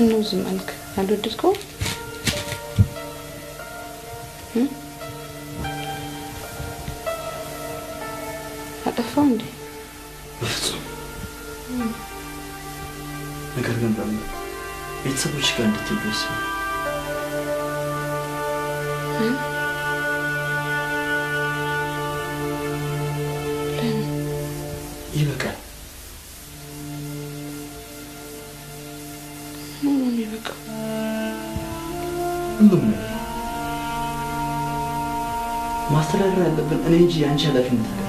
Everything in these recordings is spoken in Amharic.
ምነው ዝም አልክ? አልወደድከውም? እ? አጠፋው እንዴ? በፍጹም ነገር ግን በምን ቤተሰቦች ጋር እንድትሄዱ ወስኜ እ? ለምን? ይበቃል። ምን ነው የሚበቃው? ሁሉም ነገር ማስተዳደር ያለብን እኔ እንጂ የአንቺ ኃላፊነት አይደለም።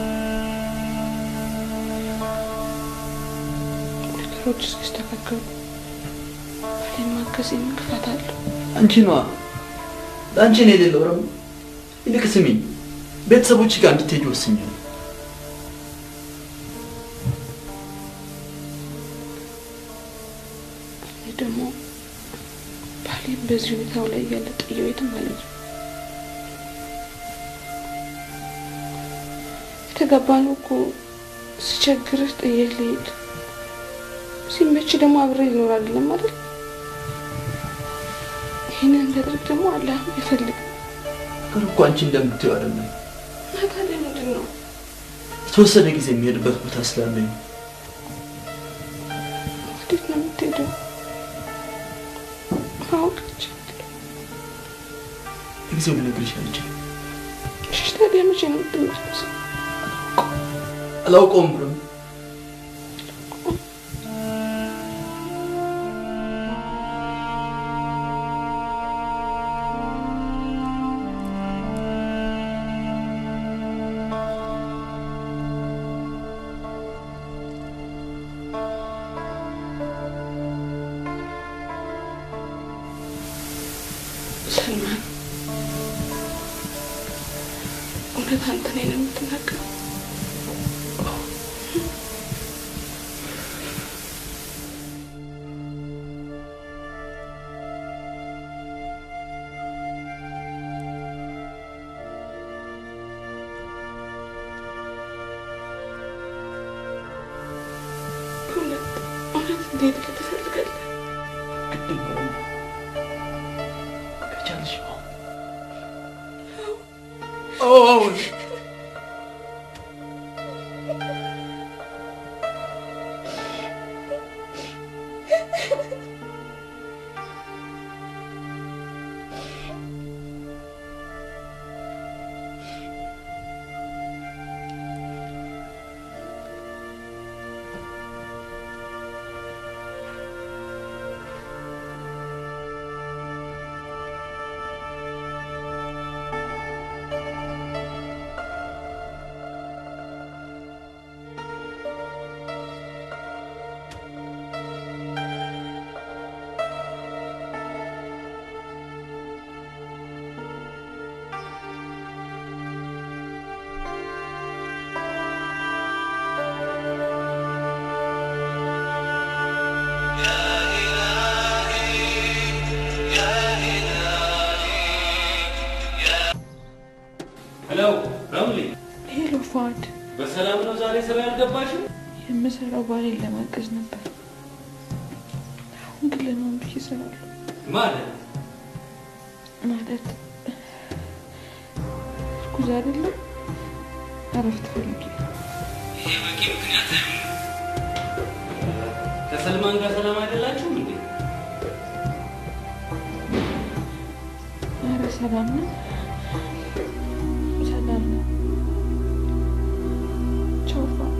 ነገሮች እስኪስተካከሉ ባሌን ማገዝ የምን ክፋት አለው? አንቺ ነዋ ለአንቺ ነው የሌለው ረሙ። ይልቅ ስሚኝ፣ ቤተሰቦች ጋር እንድትሄጂ ወስኛለሁ። እኔ ደግሞ ባሌን በዚህ ሁኔታው ላይ እያለ ጥየው የትም ማለት ነው የተጋባነው እኮ ሲቸግርህ ጥየህ ልሄድ ሲመች ደግሞ አብሬ ይኖር አይደለም አይደል? ይህንን እንዳደርግ ደግሞ አላህ አይፈልግም። ግን እኮ አንቺ እንደምትይው አይደለም። እና ታዲያ ምንድን ነው? የተወሰነ ጊዜ የሚሄድበት ቦታ ስላለኝ ነው። ወዴት ነው የምትሄደው? ማወቅ እችላለሁ። ለጊዜው ልነግርሽ አልችልም። እሺ ታዲያ መቼ ነው የምትመለሰው? አላውቀውም ረሙ። ሰልማን እውነት አንተ ነህ የምትናገረው? እውነት እውነት እንዴት ትፈልጋለህ? ግድ ነው ረሙ። ከቻልሽ አዎ። አዎ አሁን ሄሎ ረምሊ፣ ሄሎ ፏድ፣ በሰላም ነው ዛሬ ስራ ያልገባሽው? የምሰራው ባሌን ለማገዝ ነበር። አሁን ግን ለማን ብዬ እሰራለሁ? ማለት ማለት እርጉዝ አይደለም፣ እረፍት ፈልጌ ይሄ በቂ ምክንያት አይሆንም። ከሰልማን ጋር ሰላም አይደላችሁም እንዴ? ኧረ ሰላም ነው፣ ሰላም ነው። ቻው ፏድ።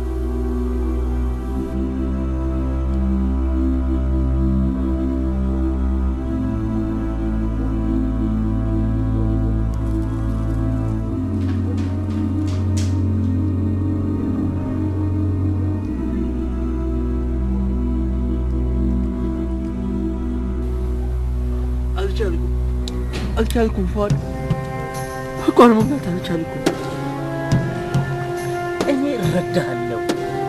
አልቻልኩም አልቻልኩም ፏድ እንኳን መብላት አልቻልኩም። እኔ እረዳሃለሁ።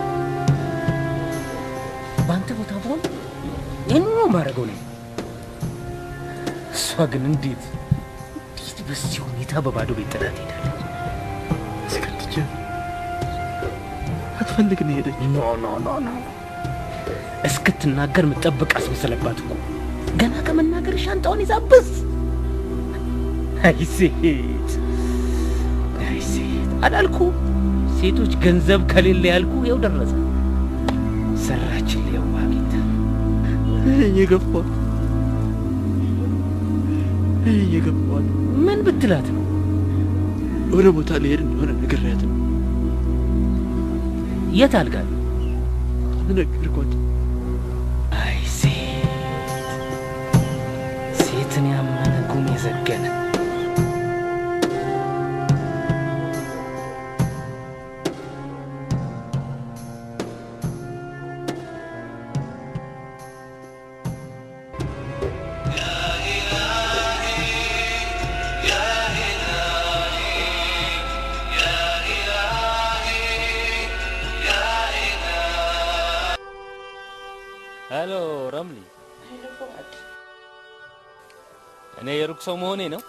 በአንተ ቦታ ብሆን ይህን ነው የማደርገው ነኝ። እሷ ግን እንዴት እንዴት በዚህ ሁኔታ በባዶ ቤት ጥላት ሄዳለች? አስከትቼ አትፈልግ ነው ሄደች። ኖ ኖ ኖ ኖ እስክትናገር ምጠብቅ አስመሰለባት እኮ ገና ከመናገር ሻንጣውን ይዛብስ። አይ ሴት፣ አይ ሴት አላልኩ ሴቶች ገንዘብ ከሌለ ያልኩ ይኸው ደረሰ። ሰራችን ሊያዋ ጌታ እየገፋት እየገፋት ምን ብትላት ነው? ወደ ቦታ ልሄድ እንደሆነ ነግሬያት ነው የት አልጋል? ነገርኳት። አይ ሴት፣ ሴትን ያመነ ጉም የዘገነ ሄሎ ረምሊ፣ እኔ የሩቅ ሰው መሆኔ ነው?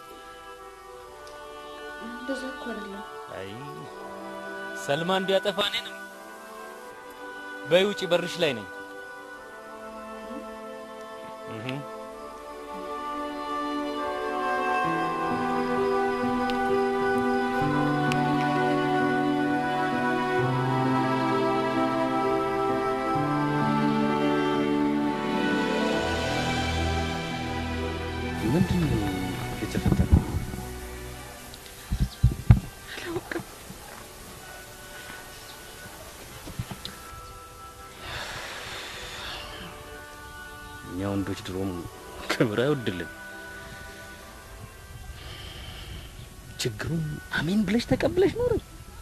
እንደዛ እኮ አይደለም። አይ ሰልማ እንዲያጠፋ እኔንም በይ ውጪ፣ በርሽ ላይ ነኝ። እህ ምንድን ነው የተፈጠረው? እኛ ወንዶች ድሮም ክብር አይወድልን። ችግሩን አሜን ብለሽ ተቀብለሽ ኖረ።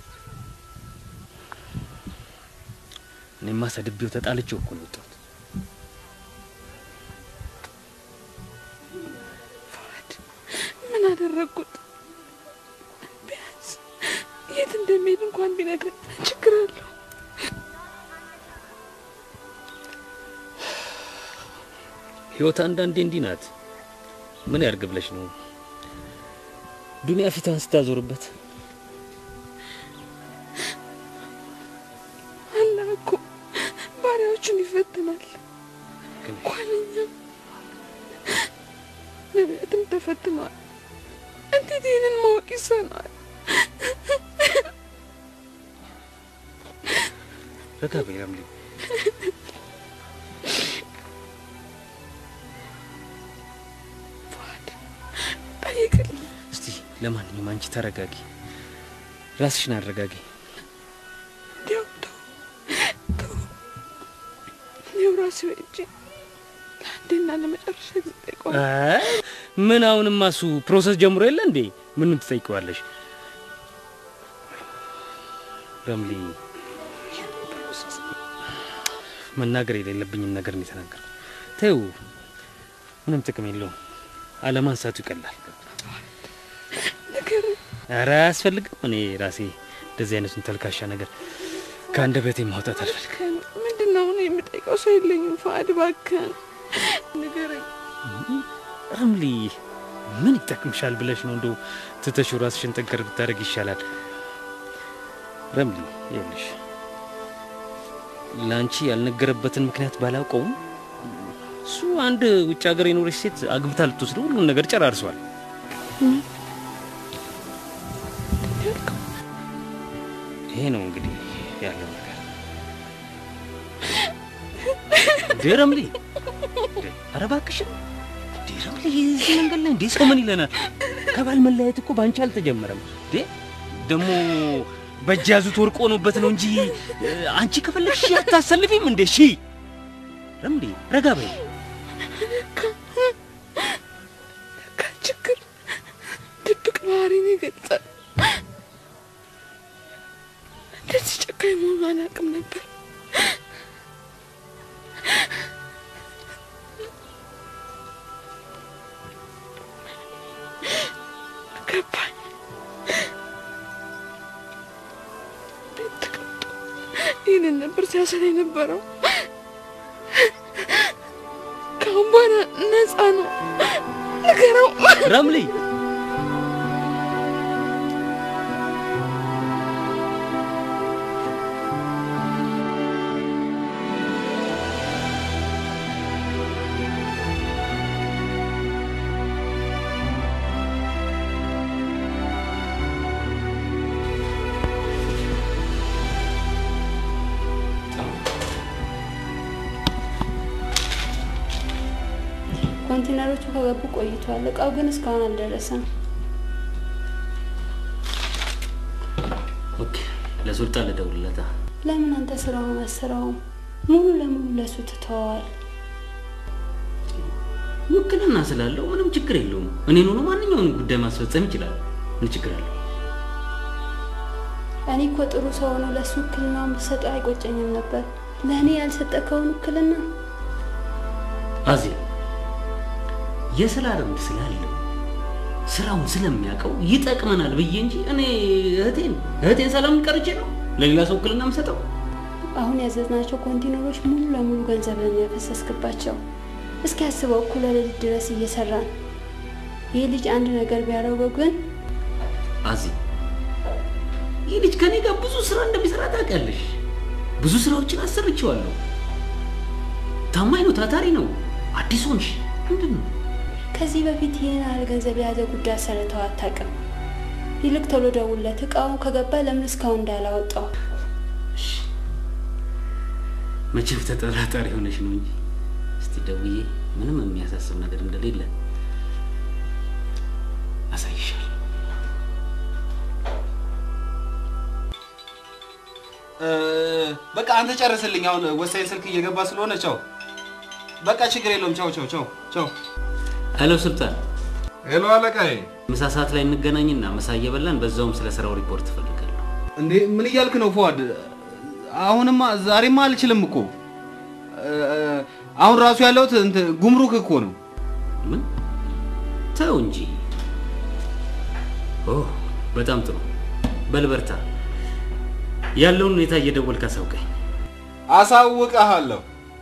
እኔማ ሰድቤው ተጣልቼው እኮ ነው የወጣሁት። ፉአድ ምን አደረግኩት? ቢያንስ የት እንደሚሄድ እንኳን ቢነግረኝ ችግር አለው። ህይወት አንዳንዴ እንዲህ ናት። ምን ያርግ ብለሽ ነው ዱንያ ፊቷን ስታዞርበት? አላህ እኮ ባሪያዎቹን ይፈትናል። ግን እንኳን እኛም ነቢያትም ተፈትነዋል። እንዴት ይህንን ማወቅ ይሳነዋል? ረጋ በይ ረምሊ። ፉአድ ጠይቅልኝ። እስቲ ለማንኛውም አንቺ ተረጋጊ፣ ራስሽን አረጋጊ። እንዲያው ተው ተው፣ እኔው ራሴ ወጪ ለአንዴና ለመጨረሻ ጊዜ ጠይቀዋል። አይ ምን አሁንማ እሱ ፕሮሰስ ጀምሮ የለ እንዴ? ምንም ትጠይቀዋለሽ? ረምሊ መናገር የሌለብኝን ነገር ነው የተናገርኩት። ተይው፣ ምንም ጥቅም የለውም። አለማንሳቱ ይቀላል። ነገር ኧረ አያስፈልግም። እኔ ራሴ እንደዚህ አይነቱን ተልካሻ ነገር ከአንደበቴ ማውጣት አልፈልግም። እባክህን ምንድን ነው አሁን የምጠይቀው ሰው የለኝም። ፉአድ እባክህን ንገረኝ። ረምሊ ምን ይጠቅምሻል ብለሽ ነው እንደው ትተሽው ራስሽን ጠንከር ብታደርግ ይሻላል። ረምሊ ይኸውልሽ ለአንቺ ያልነገረበትን ምክንያት ባላውቀውም እሱ አንድ ውጭ ሀገር የኖረች ሴት አግብታ ልትወስደው ሁሉን ነገር ጨራርሷል። ይሄ ነው እንግዲህ ያለው ነገር። እንዴ ረምሊ፣ እንዴ ኧረ እባክሽን እንዴ ረምሊ፣ እዚህ መንገድ ላይ እንዴ ሰው ምን ይለናል? ከባል መለያየት እኮ ባንቺ አልተጀመረም። እንዴ ደግሞ በእጅ ያዙት ወርቅ ሆኖበት ነው እንጂ እ፣ አንቺ ከፈለግሽ አታሰልፊም እንዴ? ሺ ረምሊ፣ ረጋ በይ። ለካ ችግር ድብቅ ባህሪን ይገልጻል። እንደዚህ ጨካኝ መሆኑ አላውቅም ነበር። ገባኝ። ቤት ተቀምጦ ይህንን ነበር ሲያሰላ የነበረው። ከአሁን በኋላ ነፃ ነው። ንገረው። ረምሊ፣ ኮንቴነሮቹ ከገቡ ቆይቷል። እቃው ግን እስካሁን አልደረሰም። ኦኬ፣ ለሱልጣን ልደውልለታ። ለምን አንተ ስራውን አስራውም? ሙሉ ለሙሉ ለሱ ትተዋል። ውክልና ስላለው ምንም ችግር የለውም። እኔን ሆኖ ማንኛውንም ጉዳይ ማስፈጸም ይችላል። ምን ችግር አለው? እኔ እኮ ጥሩ ሰው ሆኖ ለሱ ውክልናውን ብሰጠው አይቆጨኝም ነበር። ለእኔ ያልሰጠከውን ውክልና አዜ የስራ ልምድ ስላለው ስራውን ስለሚያውቀው ይጠቅመናል ብዬ እንጂ እኔ እህቴን እህቴን ሰላም ቀርቼ ነው ለሌላ ሰው ውክልና የምሰጠው። አሁን ያዘዝናቸው ኮንቴነሮች ሙሉ ለሙሉ ገንዘብን ያፈሰስክባቸው። እስኪ ያስበው፣ እኩለ ሌሊት ድረስ እየሰራን ይህ ልጅ አንድ ነገር ቢያደርገው ግን አዚ ይህ ልጅ ከኔ ጋር ብዙ ስራ እንደሚሰራ ታውቂያለሽ። ብዙ ስራዎችን አሰርቼዋለሁ። ታማኝ ነው፣ ታታሪ ነው። አዲስ ሆንሽ ምንድን ነው? ከዚህ በፊት ይህን ያህል ገንዘብ የያዘ ጉዳይ አሰርተው አታውቅም። ይልቅ ቶሎ ደውለት። እቃውን ከገባ ለምን እስካሁን እንዳላወጣው። መቼም ተጠራጣሪ ሆነሽ ነው እንጂ እስቲ ደውዬ ምንም የሚያሳስብ ነገር እንደሌለ አሳይሻለሁ። በቃ አንተ ጨርስልኝ። አሁን ወሳኝ ስልክ እየገባ ስለሆነ ቻው። በቃ ችግር የለውም። ቻው ቻው ቻው ቻው። ሄሎ ሱልጣን፣ ሄሎ አለቃዬ። ምሳ ሰዓት ላይ እንገናኝና ምሳ እየበላን በዛውም ስለ ስራው ሪፖርት እፈልጋለሁ። እንዴ ምን እያልክ ነው ፏድ? አሁንማ ዛሬማ አልችልም እኮ አሁን ራሱ ያለሁት እንትን ጉምሩክ እኮ ነው። ምን? ተው እንጂ። ኦ በጣም ጥሩ። በል በርታ። ያለውን ሁኔታ እየደወልክ አሳውቀኝ። አሳውቅሃለሁ።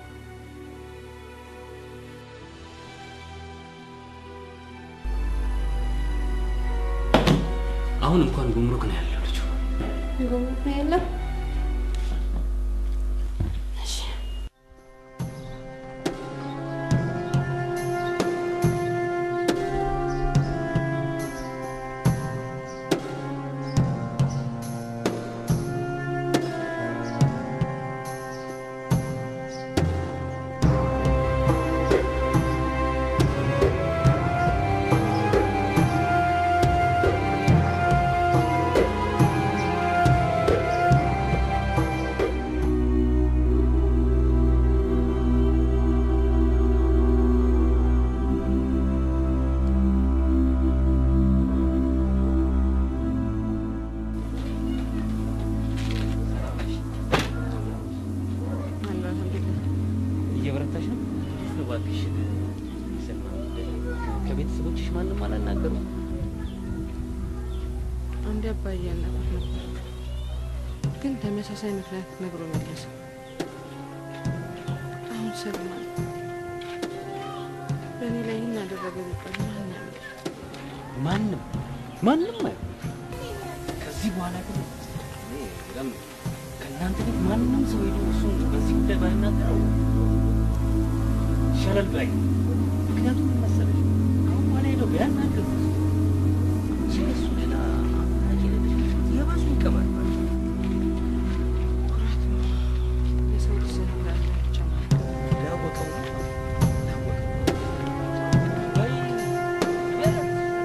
አሁን እንኳን ጉምሩክ ነው ያለው ልጁ። ጉምሩክ ነው ያለው። እሺ እየበረታሽ ነው? እባክሽ ሰልማ፣ ከቤተሰቦችሽ ማንም አላናገሩም? አንድ አባዬ ያናግሩት ነበር፣ ግን ተመሳሳይ ምክንያት ነግሮ መለሰ። አሁን ሰልማን በእኔ ላይ ይህን አደረገ ቢባል ማን ያምናል? ማንም ማንም አይሆንም። ከዚህ በኋላ ግን እኔ በጣም ከእናንተ ቤት ማንም ሰው ሄዶ እሱን በዚህ ጉዳይ ባይናገረው ይሻላል ባይ። ምክንያቱም ምን መሰለሽ አሁን በኋላ ሄዶ ቢያናገር ስለሱ ሌላ አማራጭ የሌለሽ የባሱ ይቀበላል። ኩራት ነው የሰው ልጅ ዘር እንዳለ ብቻ ማለት ነው። ያወቀው ያወቀው በይ ቢያንስ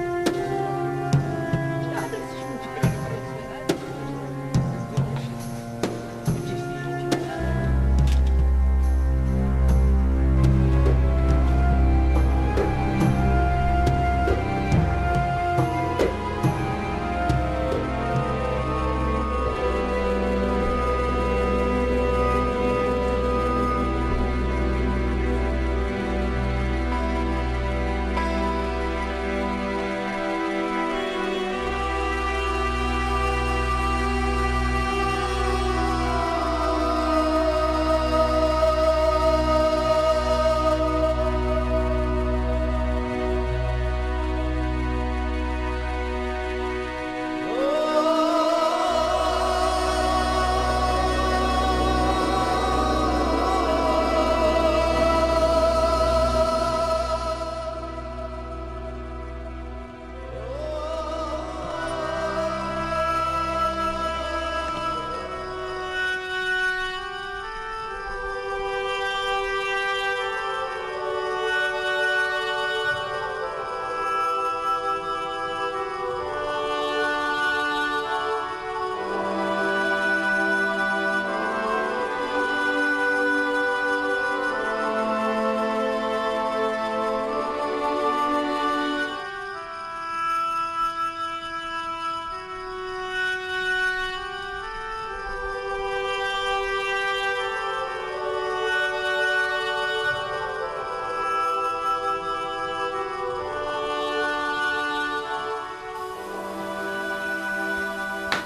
ያደርስሽ ምን ችግር አለ? ሄሎ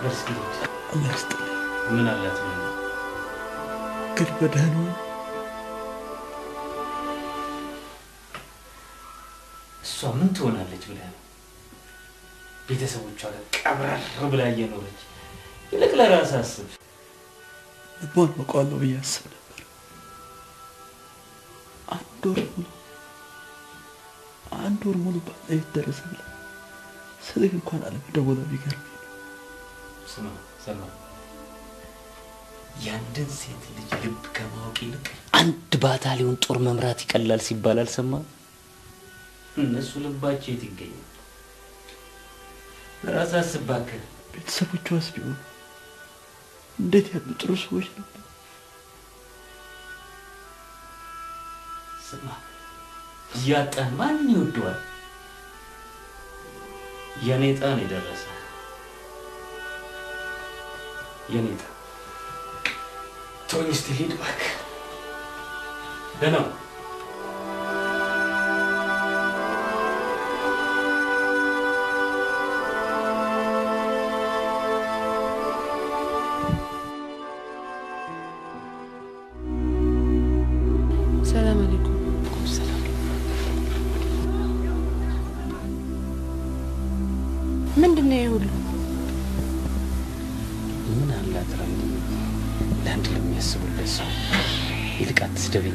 በል እስኪ ልሂድ። አላህ ይስጥልኝ። ምን አላት ብለህ ነው? ግን በደህና ነው? እሷ ምን ትሆናለች ብለህ ነው? ቤተሰቦቿ ጋር ቀብራር ብላ እየኖረች ይልቅ ለራስህ አስብ። ልቧን አውቀዋለሁ ብዬ አስብ ነበር። አንድ ወር ሙሉ አንድ ወር ሙሉ ባለቤት ደረሰ ብላ ስልክ እንኳን አለመደወሏ ቢገርም ስማ ሰማ፣ የአንድን ሴት ልጅ ልብ ከማወቅ ይልቅ አንድ ባታሊዮን ጦር መምራት ይቀላል ሲባል አልሰማህም? እነሱ ልባቸው የት ይገኛል? ለራስህ አስብ እባክህ። ቤተሰቦቿስ ቢሆኑ እንዴት ያሉ ጥሩ ሰዎች ነበር። ስማ፣ እያጣን ማን ይወደዋል? የኔ ዕጣ ነው የደረሰ። የኔ ዕጣ ተወኝ እስቲ ልሂድ እባክህ። ደህና ሁን። ሰላም አለይኩም። ምንድን ነው ይሄ ሁሉ? ምን አላት ረምዲ፣ ለአንድ ለሚያስቡለት ሰው ይልቅ አትስደበኝ።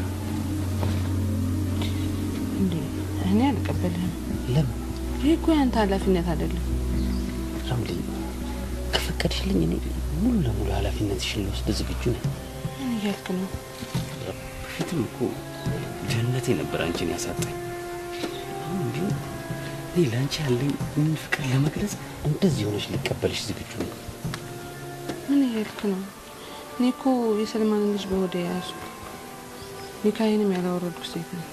እንዴ እኔ አልቀበልህም። ለምን ይህ እኮ ያንተ ኃላፊነት አይደለም። ረምዲ፣ ከፈቀድሽልኝ እኔ ሙሉ ለሙሉ ኃላፊነትሽን ልወስድ ዝግጁ ነኝ። ምን እያልክ ነው? በፊትም እኮ ድህነቴ ነበር አንቺን ያሳጣኝ። አሁን ቢሆን እኔ ለአንቺ ያለኝ ምን ፍቅር ለመግለጽ እንደዚህ ሆነሽ ሊቀበልሽ ዝግጁ ነው። ምን እያልክ ነው? እኔ እኮ የሰልማንን ልጅ በሆዴ የያዝኩ ኒካዬንም ያላወረድኩ ሴት ነው።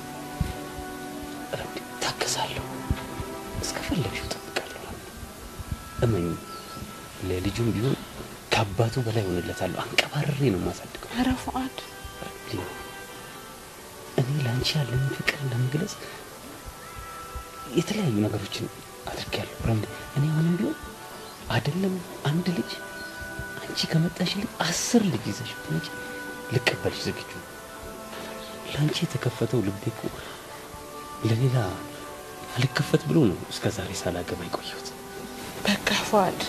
ረምዲ፣ ታገሳለሁ። እስከፈለግሽው እጠብቃለሁ። እመኝ፣ ለልጁም ቢሆን ከአባቱ በላይ ሆንለታለሁ። አንቀባርሬ ነው የማሳድገው። ኧረ ፉአድ ረምዲ፣ እኔ ለአንቺ ያለኝ ፍቅር ለመግለጽ የተለያዩ ነገሮችን አድርጌያለሁ። ረምዲ፣ እኔ አሁንም ቢሆን አይደለም አንድ ልጅ አንቺ ከመጣሽልኝ አስር ልጅ ይዘሽ ብትመጪ ልቀበልሽ ዝግጁ ነኝ። ለአንቺ የተከፈተው ልቤ እኮ ለሌላ አልከፈት ብሎ ነው እስከ ዛሬ ሳላገባ የቆየሁት። በቃ ፉአድ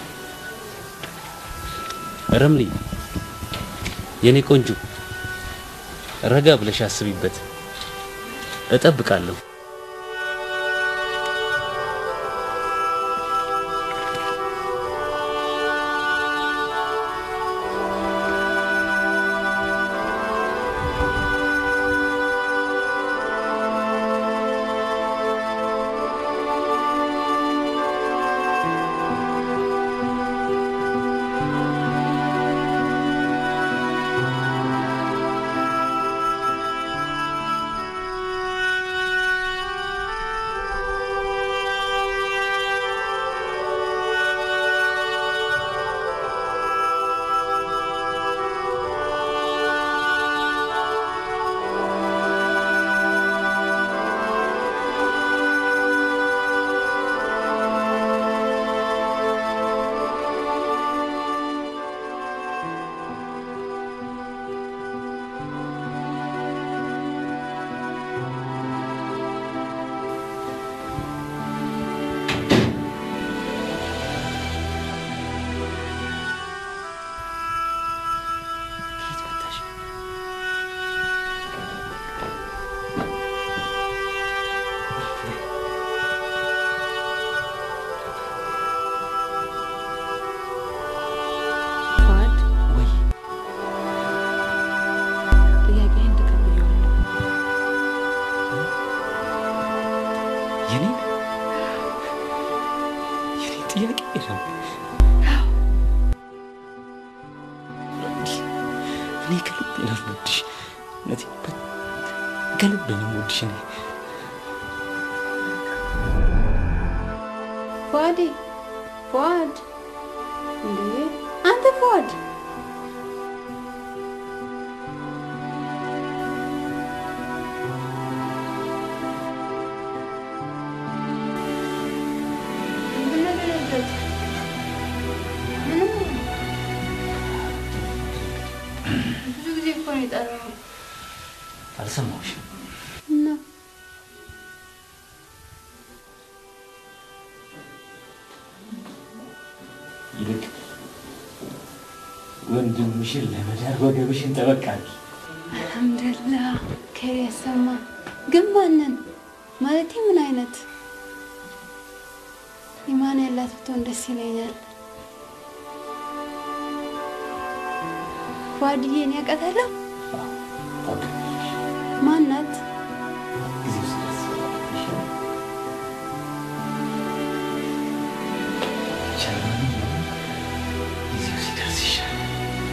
ረምሊ የኔ ቆንጆ ረጋ ብለሽ አስቢበት። እጠብቃለሁ። ከየት መጣሽ? ፉአድ ወይ ጥያቄህን ተቀብዬዋለሁ። የኔ የኔ ጥያቄ ነው። እኔ ከልብ ነው የምወድሽ። እውነቴን በ- ከልብ ነው የምወድሽ እኔ ፉአዴ ፉአድ እንዴ አንተ ፉአድ ምንድን ነው የደነገጥክ? ምንም የጠራው? አልሰማሁሽም። እና ይልቅ ወንድምሽን ለመዳር ወገብሽን ጠበቅ አድርጊ። አልሐምዱሊላህ ከይር ያሰማ። ግን ማንን ማለቴ ምን አይነት ኢማን ያላት ብትሆን ደስ ይለኛል። ጓድዬን ያውቃታለሁ። ታውቂያለሽ፣ ማናት? ጊዜው ሲደርስ ይሻላል። ይቻላል። ጊዜው ሲደርስ ይሻላል።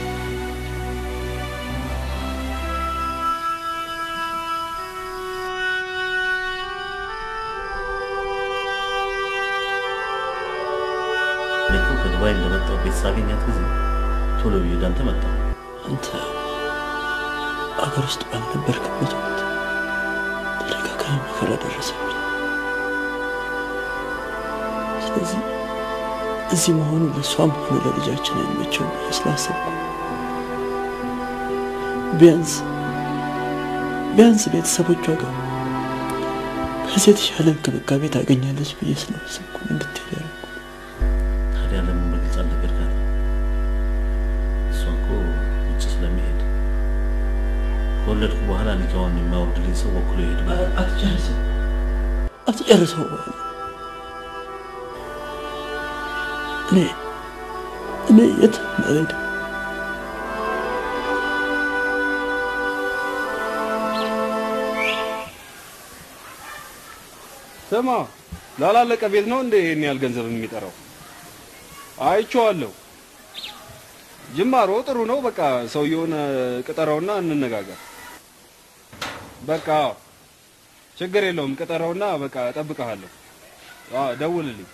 እኔ እኮ ከዱባይ እንደመጣሁ ቤት ሳገኛት ጊዜ ቶሎ ብዬ ወደ አንተ መጣሁ። አንተ አገር ውስጥ ባልነበርክበት ወቅት ተደጋጋሚ መከራ ደረሰብኝ። ስለዚህ እዚህ መሆኑ ለእሷም ሆነ ለልጃችን አይመቸውም ብዬ ስላሰብኩ ቢያንስ ቢያንስ ቤተሰቦቿ ጋር ከዚህ የተሻለ እንክብካቤ ታገኛለች ብዬ ስላሰብኩ ነው እንድትሄድ ያደረኩት። ታዲያ ለምን በግልጽ አልነገርካት? እሷ እኮ ውጭ ስለሚሄድ ከወለድኩ በኋላ ኒካውን የሚያወርድልኝ ሰው ወክሎ ይሄድ ብላ አትጨርሰው አትጨርሰው በኋላ እኔ እኔ የት አልሄድም። ስማ ላላለቀ ቤት ነው እንደ ይሄን ያህል ገንዘብ የሚጠራው? አይቼዋለሁ። ጅማሮ ጥሩ ነው። በቃ ሰውየውን ቅጠረውና እንነጋገር። በቃ ችግር የለውም። ቅጠረውና በቃ እጠብቅሃለሁ። አዎ ደውልልኝ።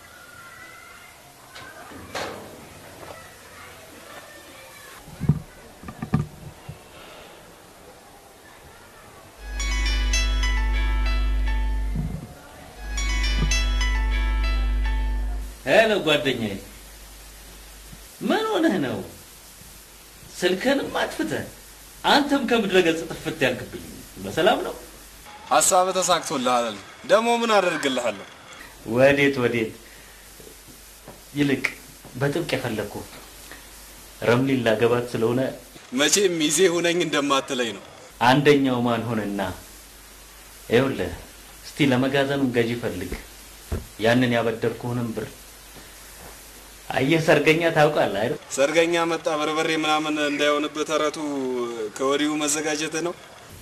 ሄሎ ጓደኛዬ፣ ምን ሆነህ ነው? ስልክህንም አጥፍተህ አንተም ከምድረ ገጽ ጥፍት ያልክብኝ በሰላም ነው? ሀሳብ ተሳክቶልሃል። ደግሞ ምን አደርግልሃለሁ? ወዴት ወዴት? ይልቅ በጥብቅ የፈለግኩ ረምሊን ላገባት ስለሆነ መቼም ሚዜ ሁነኝ እንደማትለኝ ነው። አንደኛው ማን ሆነና፣ ይኸውልህ እስቲ ለመጋዘኑም ገዢ ፈልግ። ያንን ያበደርኩህንም ብር አየህ፣ ሰርገኛ ታውቃለህ አይደል? ሰርገኛ መጣ በርበሬ ምናምን እንዳይሆንብህ ተረቱ ከወዲሁ መዘጋጀት ነው።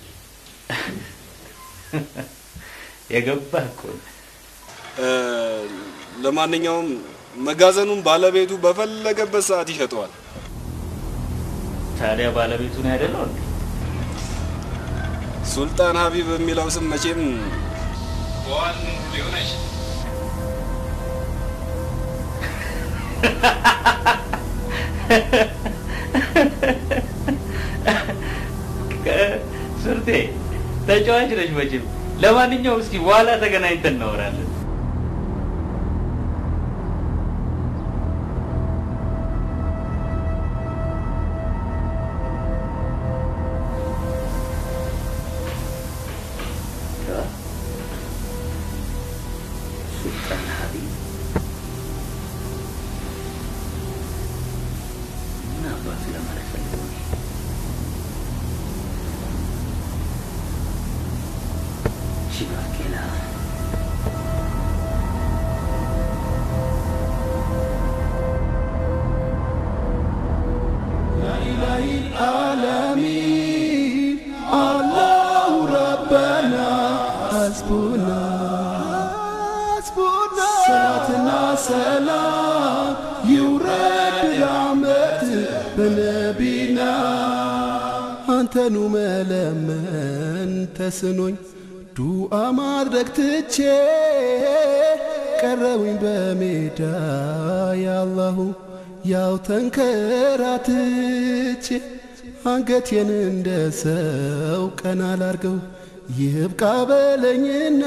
የገባህ እኮ ነው። እ፣ ለማንኛውም መጋዘኑን ባለቤቱ በፈለገበት ሰዓት ይሸጠዋል። ታዲያ ባለቤቱን አይደለው እንዴ? ሱልጣን ሀቢብ የሚለው ስም መቼም በዋል ሊሆን አይችልም። ሱርቴ ተጫዋች ነች መቼም። ለማንኛውም እስኪ በኋላ ተገናኝተን እናወራለን። ሱልጣን ሀቢብ ምን አባቱ ለማለት ፈልገው ነው? Shibakela. ሰላትና ሰላም ይውረድ ራመት በነቢና አንተኑ መለመን ተስኖኝ ዱአ ማድረግ ትቼ ቀረውኝ በሜዳ ያላሁ ያው ተንከራትቼ አንገቴን እንደ ሰው ቀና ላርገው ይብቃ በለኝና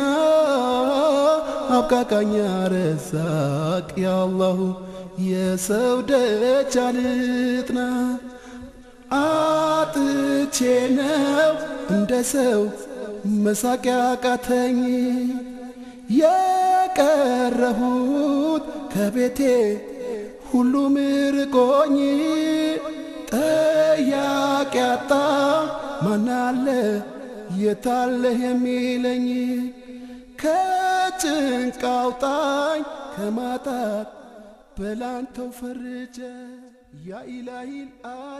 አብቃቃኛ ረዛቅ ያአላሁ የሰው ደጅ አልጥና አጥቼ ነው እንደ ሰው መሳቂያ ቃተኝ የቀረሁት ከቤቴ ሁሉም ርቆኝ ጠያቂ አጣ ማናለ የታለህ የሚለኝ ከጭንቅ አውጣኝ ከማጣት በላንተው ፈርጀ ያኢላሂል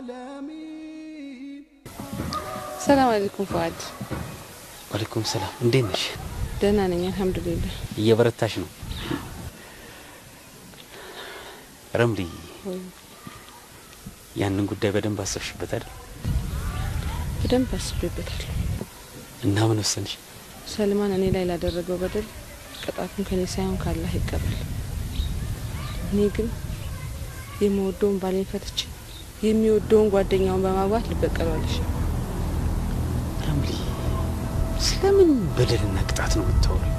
ዓለሚን ሰላም አለይኩም ፉአድ። ዋሌኩም ሰላም። እንዴት ነሽ? ደህና ነኝ አልሐምዱሊላህ። እየበረታሽ ነው? ረምሊ፣ ወይ ያንን ጉዳይ በደንብ አሰብሽበት አይደል? በደንብ አስቤበታለሁ። እና ምን ወሰንሽ? ሰልማን እኔ ላይ ላደረገው በደል ቅጣቱን ከኔ ሳይሆን ካላህ ይቀበል። እኔ ግን የምወደውን ባሌን ፈትቼ የሚወደውን ጓደኛውን በማግባት ልበቀለዋለሽ። ረምሊ፣ ስለምን በደልና ቅጣት ነው የምታወሪው?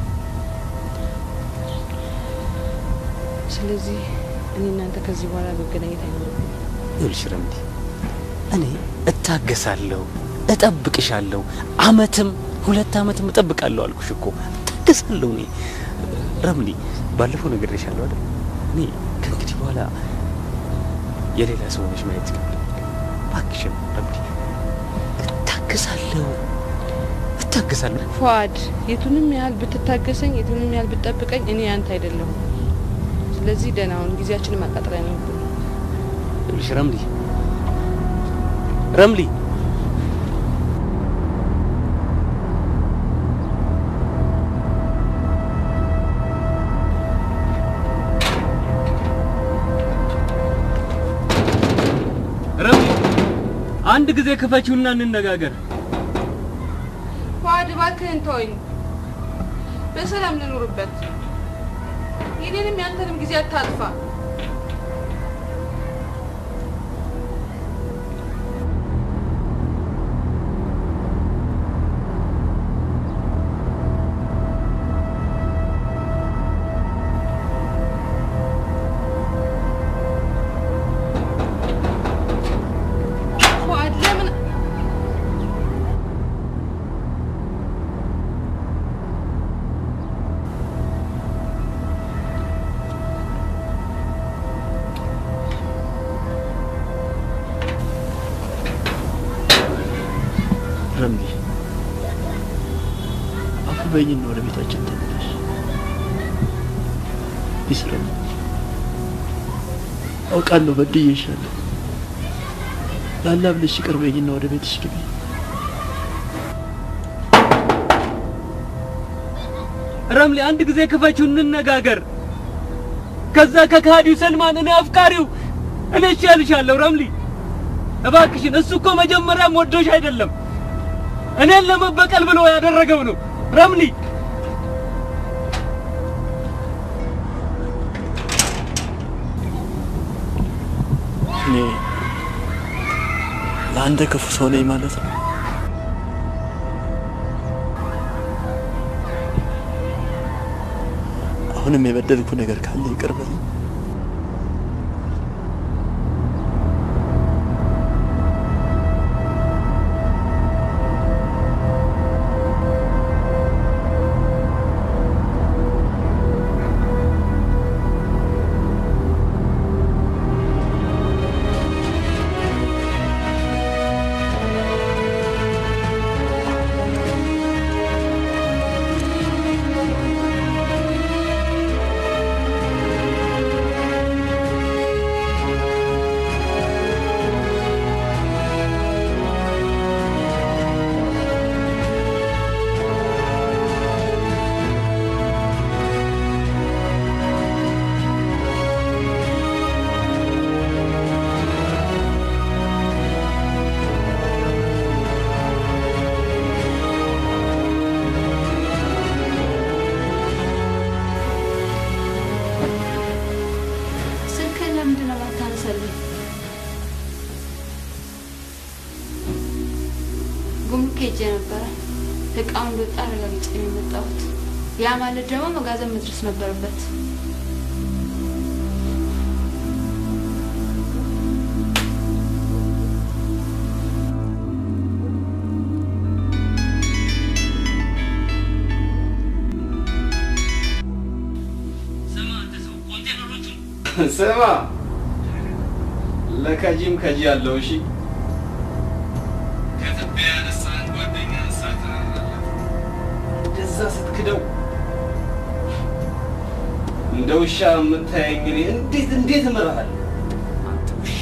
ስለዚህ እኔ እናንተ ከዚህ በኋላ መገናኘት አይኖርብንም። ይኸውልሽ ረምሊ፣ እኔ እታገሳለሁ፣ እጠብቅሻለሁ፣ አመትም ሁለት አመትም እጠብቃለሁ አልኩሽ እኮ እታገሳለሁ። እኔ ረምሊ፣ ባለፈው ነግሬሻለሁ አይደል? እኔ ከእንግዲህ በኋላ የሌላ ሰው ሆነሽ ማየት ይከብደኛል። እባክሽን ረምሊ፣ እታገሳለሁ፣ እታገሳለሁ። ፉአድ የቱንም ያህል ብትታገሰኝ፣ የቱንም ያህል ብትጠብቀኝ እኔ ያንተ አይደለሁም። ስለዚህ ደህና ሁን። ጊዜያችንን ማቃጠል አይኖርብንም። ይኸውልሽ ረምሊ፣ ረምሊ ረምሊ አንድ ጊዜ ክፈችውና እንነጋገር። ፉአድ እባክህን ተወኝ፣ በሰላም ልኑርበት። የኔንም ያንተንም ጊዜ አታጥፋ። ፉአድ ለምን ረምሊ አፉ በይኝና ወደ ቤታችን ተመለሽ። ይስረም አውቃለሁ በድዬሻለሁ። ላላ ብለሽ ይቅር በይኝና ወደ ቤትሽ ግቢ። ረምሊ አንድ ጊዜ ክፈችው እንነጋገር። ከዛ ከካዲው ሰልማን እኔ አፍቃሪው እኔ እሻልሻለሁ። ረምሊ እባክሽን፣ እሱ እኮ መጀመሪያም ወዶሽ አይደለም እኔን ለመበቀል ብሎ ያደረገው ነው። ረምሊ እኔ ለአንተ ክፉ ሰው ነኝ ማለት ነው። አሁንም የበደልኩ ነገር ካለ ይቅር በለኝ። ስልክህን ለምንድን ነው የማታነሳልኝ? ጉምሩክ ሄጄ ነበረ። እቃው እንደወጣ አረጋግጬ ነው የመጣሁት። ያ ማለት ደግሞ መጋዘን መድረስ ነበረበት። ስማ ለከጂም ከጂ ያለው እሺ ከትቢያ ያነሳን ጓደኛ ሳትራራለት እንደዛ ስትክደው እንደ ውሻ የምታየኝ እኔ እንዴት እንዴት እምርሃለሁ አንተ ውሻ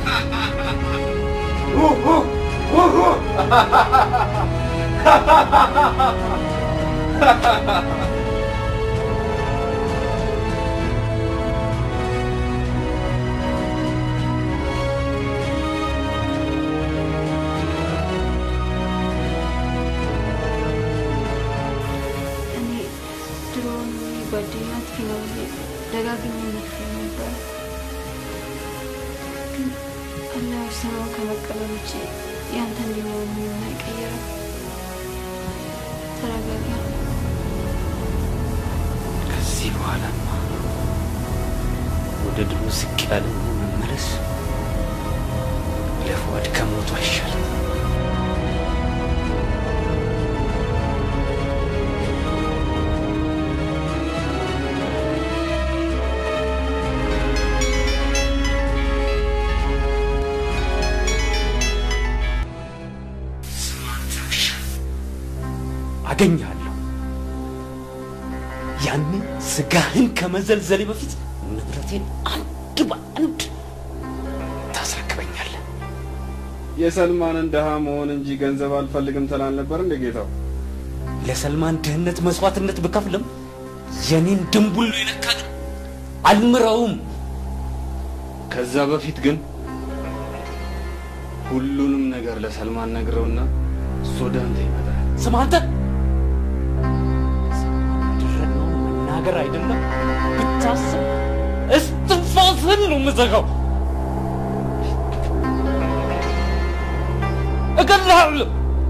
እኔ ድሮውን ጓደኛ አጥፊ ነው ብዬ ደጋግሜ ነግሬ ነበር። ግን አላህ የወሰነውን ከመቀበል ውጭ ያንተ እንዲሆን ምንም አይቀየርም። ተረጋጋ። ከዚህ በኋላማ ወደ ድሮ ዝቅ ያለ መመለስ ለፍዋድ ከሞቱ አይሻልም። አገኛለሁ። ያንን ስጋህን ከመዘልዘሌ በፊት ንብረቴን አንድ በአንድ ታስረክበኛለህ። የሰልማንን ድሃ መሆን እንጂ ገንዘብ አልፈልግም ትል አልነበር እንደ ጌታው? ለሰልማን ድህነት መስዋዕትነት ብከፍልም የኔን ድንቡል የነካ ግን አልምረውም። ከዛ በፊት ግን ሁሉንም ነገር ለሰልማን ነግረውና እሱ ወደ አንተ ይመጣል። ስማ አንተ ያደረግነውን መናገር አይደለም ብታስብ እስትንፋስህን ነው የምዘጋው። እገድልሃለሁ።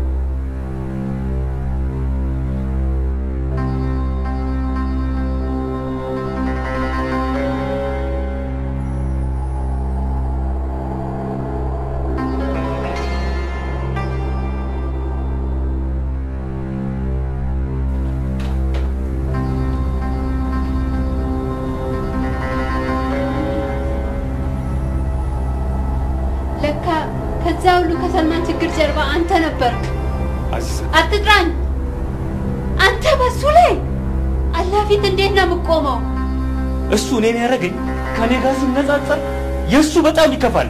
ለካ ከዛ ሁሉ ከሰልማን ችግር ጀርባ አንተ ነበርክ። አዚዛ አትጥራኝ። አንተ በሱ ላይ አላህ ፊት እንዴት ነው የምቆመው? እሱ እኔን ያደረገኝ ከኔ ጋር ሲነጻጸር የእሱ በጣም ይከፋል።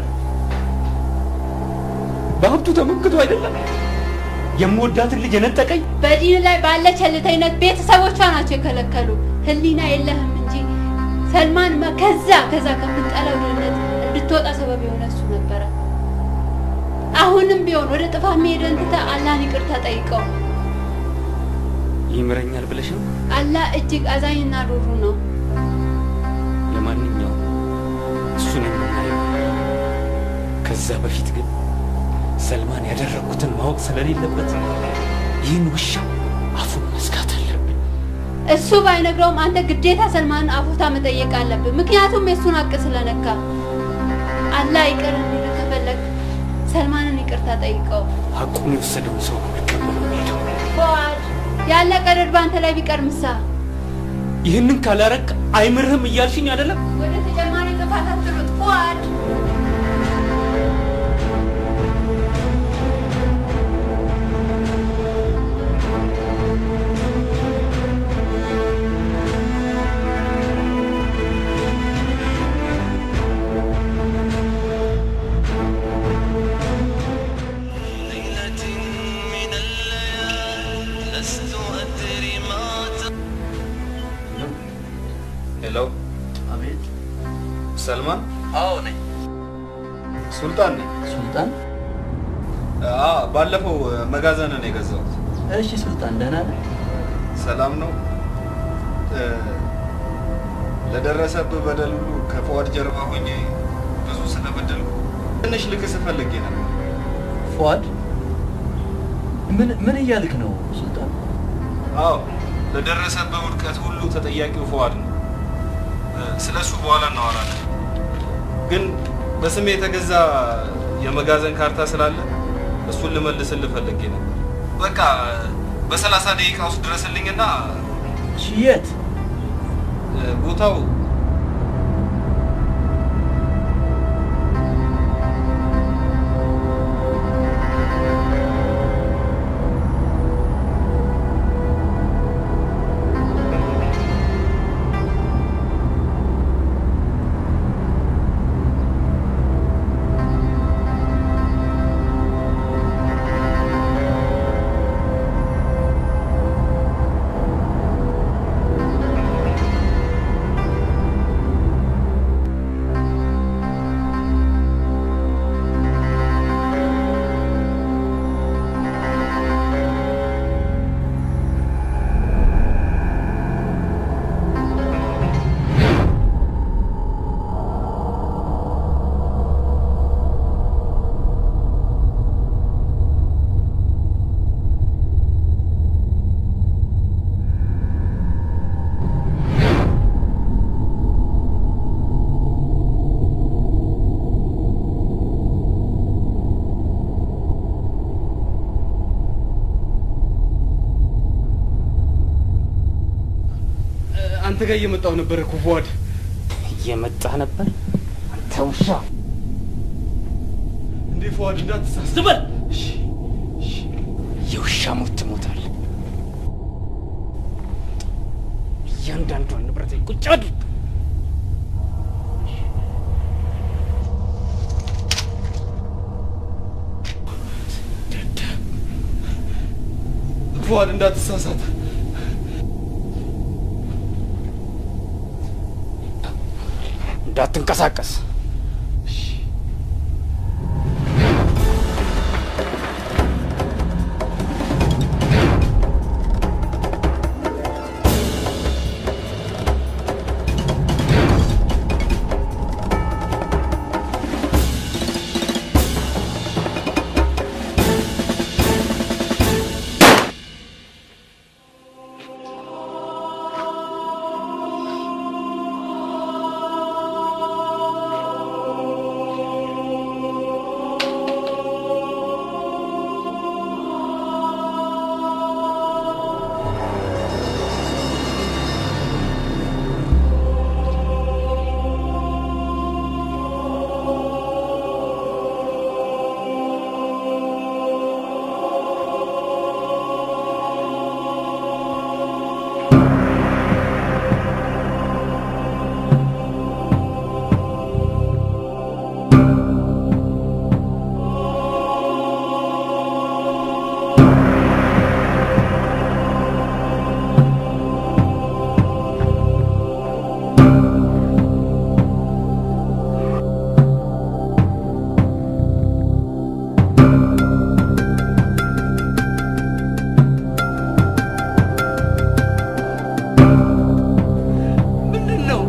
በሀብቱ ተመክቶ አይደለም የምወዳትን ልጅ የነጠቀኝ። በዲን ላይ ባለ ቸልተኝነት ቤተሰቦቿ ናቸው የከለከሉ። ህሊና የለህም እንጂ ሰልማን መ- ከዛ ከዛ ከምትጠላው ድህነት እንድትወጣ ሰበብ የሆነ እሱ ነበረ። አሁንም ቢሆን ወደ ጥፋት መሄድን ትተህ አላህን ይቅርታ ጠይቀው። ይምረኛል ብለሽ ነው? አላህ እጅግ አዛኝና ሩሩ ነው። ለማንኛውም እሱን የምናየው ከዛ በፊት ግን ሰልማን ያደረግኩትን ማወቅ ስለሌለበት ይህን ውሻ አፉን መዝጋት አለብን። እሱ ባይነግረውም አንተ ግዴታ ሰልማንን አፉታ መጠየቅ አለብህ። ምክንያቱም የእሱን ሀቅ ስለነካ። አላህ ይቅር እንዲል ከፈለግ ሰልማንን ይቅርታ ጠይቀው። ሀቁን የወሰደውን ሰው ነው ልቀበለው ሄደው። ፉአድ ያለ ቀደድ በአንተ ላይ ቢቀር ምሳ ይህንን ካላረቅ አይምርህም እያልሽኝ አይደለም? ወደ ተጨማሪ ጥፋት አትሩጥ ፉአድ። ሄሎ፣ አቤት። ሰልማን? አዎ ነኝ። ሱልጣን ነኝ። ሱልጣን? አ ባለፈው መጋዘንን የገዛሁት። እሺ ሱልጣን፣ ደህና ነህ? ሰላም ነው? እ፣ ለደረሰብህ በደል ሁሉ ከፈዋድ ጀርባ ሆኜ ብዙ ስለበደልኩ ትንሽ ልክስ ፈልጌ ነበር። ፉአድ፣ ምን ምን እያልክ ነው ሱልጣን? አዎ ለደረሰብህ ውድቀት ሁሉ ተጠያቂው ፈዋድ ነው። ስለ እሱ በኋላ እናወራለን። ግን በስሜ የተገዛ የመጋዘን ካርታ ስላለ እሱን ልመልስልህ ፈልጌ ነበር። በቃ በሰላሳ ደቂቃ ውስጥ ድረስልኝና እሺ፣ የት? ቦታው አንተ ጋር እየመጣሁ ነበረ እኮ ፉአድ። እየመጣ ነበር አንተ ውሻ። እንዴ ፉአድ እንዳትሳሳት። ዝም በል። የውሻ ሞት ትሞታለህ። እያንዳንዷን ንብረት ቁጭ አድርግ። ፉአድ እንዳትሳሳት። እንዳትንቀሳቀስ። ምንድን ነው?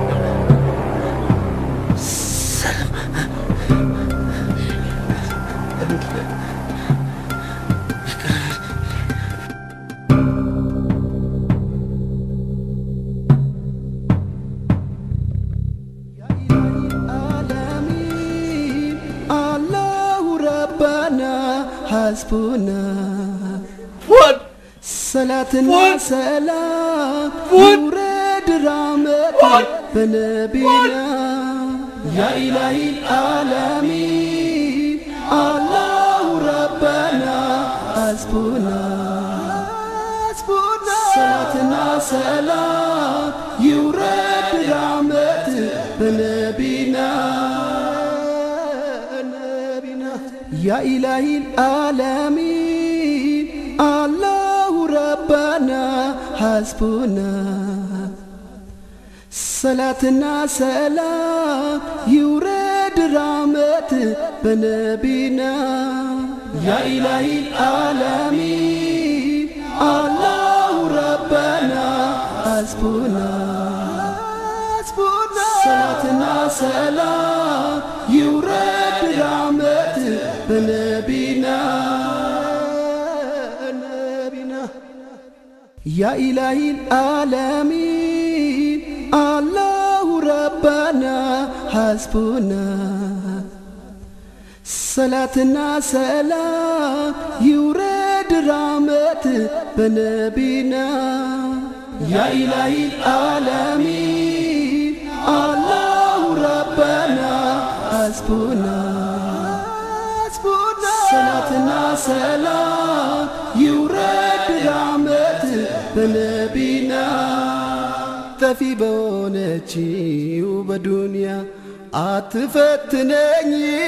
አላሁ ረባና ሐስቡና ፉአድ ሰላትና ፉአድ! ሰላም ፉአድ! ይውረድ ራመት ፉአድ! በነቢና ያ ኢላሂ አለሚን አላሁ ረባና ሐስቡና ሰላትና ሰላም ይውረድ ራመት በነቢና ነቢና ያ ኢላሂ አለሚን አላሁ ረባና ሐስቡና ሰላትና ሰላም ይውረድ ራመት በነቢና ያ ኢላሂ አለሚን አላሁ ረባና ሐስቡና ሰላትና ሰላም ይውረድ ራመት በነቢና ነቢና ያ ኢላሂ አለሚን አላሁ ረባና ሐስቡና ሰላትና ሰላም ይውረድ ራመት በነቢና ያ ኢላሂ አለሚን አላሁ ረባና ሐስቡና ሰላትና ሰላም ይውረድ ራመት በነቢና ጠፊ በሆነችው በዱንያ አትፈትነኝ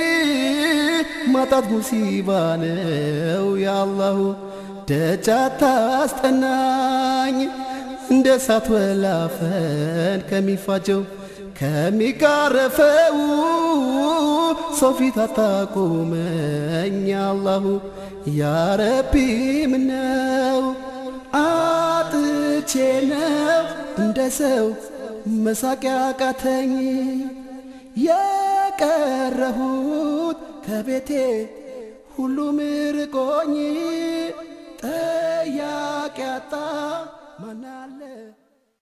ማጣት ሙሲባ ነው ያአላሁ ደጅ አታስጠናኝ እንደ እሳት ወላፈን ከሚፋጀው ከሚጋረፈው ሰው ፊት አታቁመኝ አላሁ ያረቢ ምነው አጥቼ ነው እንደ ሰው መሳቂያ ቃተኝ የቀረሁት ከቤቴ ሁሉም ርቆኝ ጠያቂ አጣ